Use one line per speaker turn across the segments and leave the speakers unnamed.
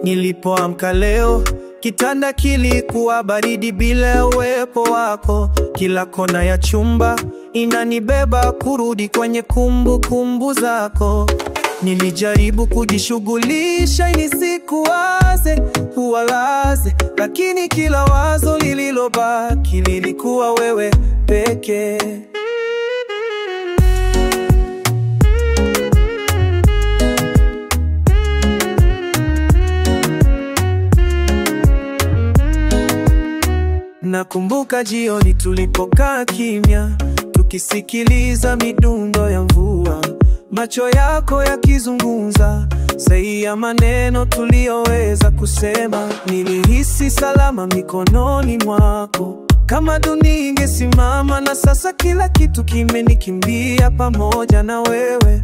Nilipoamka leo, kitanda kilikuwa baridi bila ya uwepo wako. Kila kona ya chumba inanibeba kurudi kwenye kumbukumbu kumbu zako. Nilijaribu kujishughulisha ili nisikuwaze, uwalaze, lakini kila wazo lililobaki lilikuwa wewe pekee. Nakumbuka jioni tulipokaa kimya, tukisikiliza midundo ya mvua, macho yako yakizungumza sahihi ya maneno tuliyoweza kusema. Nilihisi salama mikononi mwako, kama dunia ingesimama, na sasa kila kitu kimenikimbia pamoja na wewe.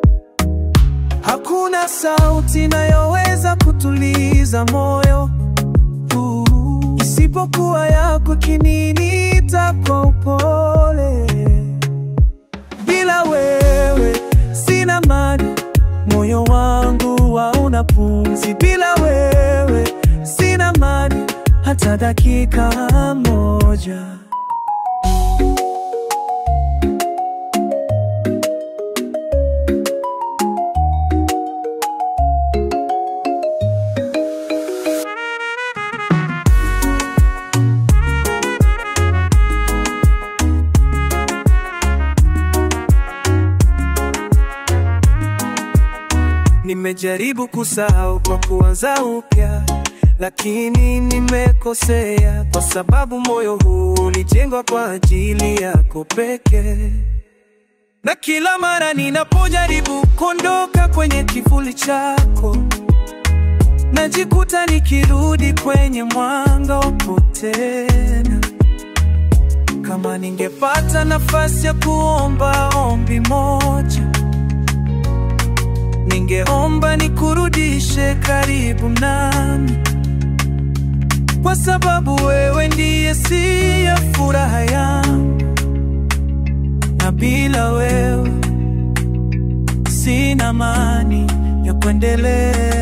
Hakuna sauti inayoweza kutuliza moyo isipokuwa yako kininiita kwa upole. Bila wewe sina amani, moyo wangu hauna pumzi. Bila wewe sina amani hata dakika moja. Nimejaribu kusahau kwa kuanza upya, lakini nimekosea, kwa sababu moyo huu ulijengwa kwa ajili yako pekee. Na kila mara ninapojaribu kuondoka kwenye kivuli chako, najikuta nikirudi kwenye mwanga upo tena. Kama ningepata nafasi ya kuomba ombi moja ningeomba nikurudishe karibu nami, kwa sababu wewe ndiye si ya furaha yangu, na bila wewe sina amani ya kuendelea.